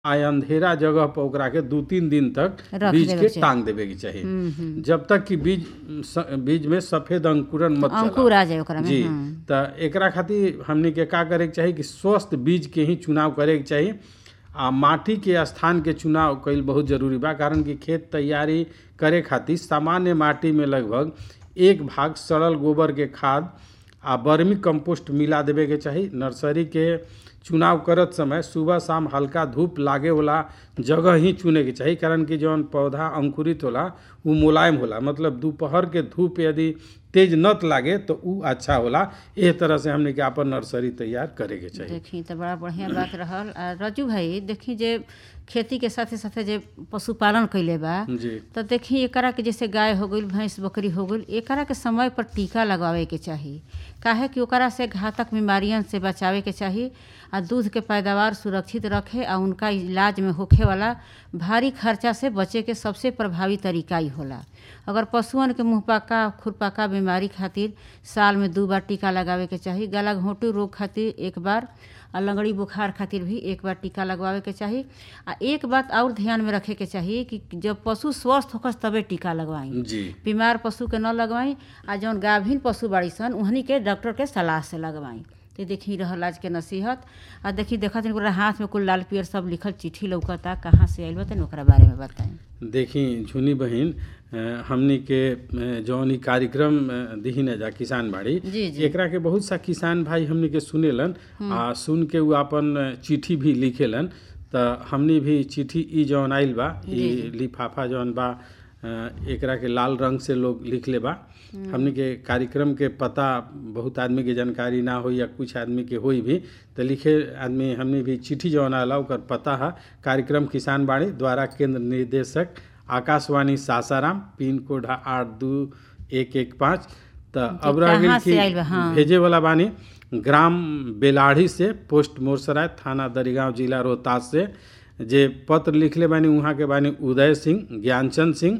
आ अंधेरा जगह पर ओकरा के दू तीन दिन तक रख बीज देवे के के चाही। टांग देवे के चाही हम्म, हम्म। जब तक कि बीज स- बीज में सफेद अंकुरन मत चला अंकुर आ जाए ओकरा में जी हाँ। त एकरा खातिर हमनी के का करे के चाही कि स्वस्थ बीज के ही चुनाव करे के चाही आ माटी के स्थान के चुनाव कईल बहुत जरूरी बा कारण कि खेत तैयारी करे खातिर सामान्य माटी में लगभग एक भाग सड़ल गोबर के खाद आ वर्मी कंपोस्ट मिला देवे के चाही नर्सरी के चुनाव करत समय सुबह शाम हल्का धूप लागे वाला जगह ही चुने के चाही कारण कि जौन पौधा अंकुरित होला उ मुलायम होला मतलब दोपहर के धूप यदि तेज नत लागे तो उ अच्छा होला एह तरह से हमने के आपन नर्सरी तैयार करे के चाही देखी तो बड़ा बढ़िया बात रहल आ रजू भाई देखी जे खेती के साथे साथे जे पशुपालन कैले बा जी तो देखी एकरा के जैसे गाय हो गई भैंस बकरी हो गई एकरा के समय पर टीका लगवावे के चाही काहे कि ओकरा से घातक बीमारियन से बचावे के चाही आ दूध के पैदावार सुरक्षित रखे आ उनका इलाज में होखे वाला भारी खर्चा से बचे के सबसे प्रभावी तरीका ही होला अगर पशुअन के मुंहपका खुरपका बीमारी खातिर साल में दू बार टीका लगावे के चाही गला घोंटू रोग खातिर एक बार आ लगड़ी बुखार खातिर भी एक बार टीका लगवावे के चाही आ एक बात और ध्यान में रखे के चाही कि जब पशु स्वस्थ होकर तबे टीका लगवाई जी बीमार पशु के न लगवाई आ जौन गाभिन पशु बाड़ी सन उहनी के डॉक्टर के सलाह से लगवाई तो देखी रहल आज के नसीहत आ देखी देखत हन ओकरा हाथ में कुल लाल पियर सब लिखल चिट्ठी लौकता कहाँ से आइल बा तनी ओकरा बारे में बताई देखी झुनी बहिन अ, हमनी के अ, जौन ई कार्यक्रम अ, दिही न जा किसान बाड़ी जी जी एकरा के बहुत सा किसान भाई हमनी के सुनेलन आ सुन के उ अपन चिट्ठी भी लिखेलन त हमनी भी चिट्ठी ई जौन आइल बा ई लिफाफा जौन बा अ, एकरा के लाल रंग से लोग लिखले बा हमनी के कार्यक्रम के पता बहुत आदमी के जानकारी ना होई या कुछ आदमी के होई भी त लिखे आदमी हमनी भी चिट्ठी जौन आला ओकर पता है कार्यक्रम किसान बाड़ी द्वारा केंद्र निर्देशक आकाशवाणी सासाराम पिन कोड है आठ दू एक एक पाँच त अब रह कहाँ गेल से आइल बा? हाँ। कि भेजे वाला बानी ग्राम बेलाढ़ी से पोस्ट मोरसराय थाना दरिगांव जिला रोहतास से जे पत्र लिखले बानी वहाँ के बानी उदय सिंह ज्ञानचंद सिंह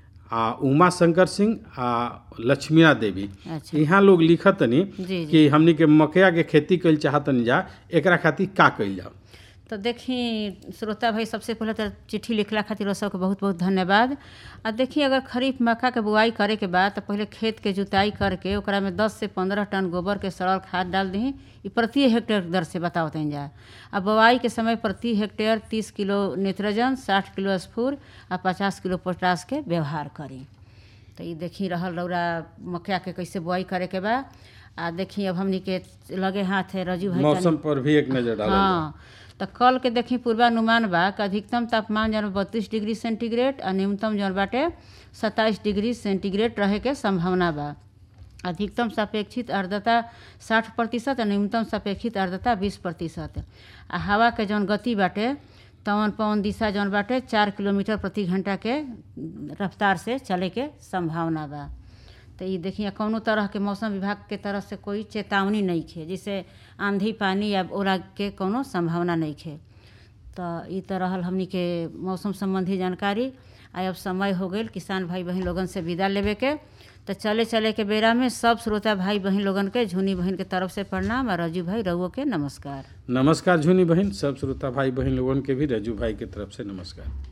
आ उमा शंकर सिंह आ लक्ष्मीना देवी अच्छा यहाँ लोग लिखतनी जी जी कि हमनी के मकया के खेती कइल चाहतनी जा एकरा खातिर का कइल जाओ तो देखी श्रोता भाई सबसे पहले तो चिट्ठी लिखला खातिर वो सबके बहुत बहुत धन्यवाद आ देखी अगर खरीफ मक्का के बुआई करे के बाद तो पहले खेत के जुताई करके ओकरा में 10 से 15 टन गोबर के सड़ल खाद डाल दी ई प्रति हेक्टेयर दर से बताओ तन जा आ बुआई के समय प्रति हेक्टेयर 30 किलो नाइट्रोजन 60 किलो स्फूर आ 50 किलो पोटास के व्यवहार करी तो ई देखी रहल रौरा मक्का के कैसे बुआई करे के बा आ देखी अब हमनी के लगे हाथ है रजू भाई तनी- मौसम पर भी एक नजर डालल जाओ। हाँ तो कल के देखी पूर्वानुमान बा कि अधिकतम तापमान जौन बत्तीस डिग्री सेंटीग्रेड आ न्यूनतम जौन बाटे सत्ताईस डिग्री सेंटीग्रेड रहे के संभावना बा अधिकतम सापेक्षित आर्द्रता साठ प्रतिशत आ न्यूनतम सापेक्षित आर्द्रता बीस प्रतिशत आ हवा के जौन गति बाटे तवन पवन दिशा जौन बाटे चार किलोमीटर प्रति घंटा के रफ्तार से चले के संभावना बा तो ये देखिए कौनो तरह के मौसम विभाग के तरफ से कोई चेतावनी नहीं खे जैसे आंधी पानी या ओला के कोनो संभावना नहीं खे तो ई तो रहल हमनी के मौसम संबंधी जानकारी आ अब समय हो गई किसान भाई बहन लोगन से विदा लेवे के तो चले चले के बेरा में सब श्रोता भाई बहन लोगन के झुनी बहन के तरफ से प्रणाम और रजू भाई रउओ के नमस्कार नमस्कार झुनी बहन सब श्रोता भाई बहन लोगन के भी रजू भाई के तरफ से नमस्कार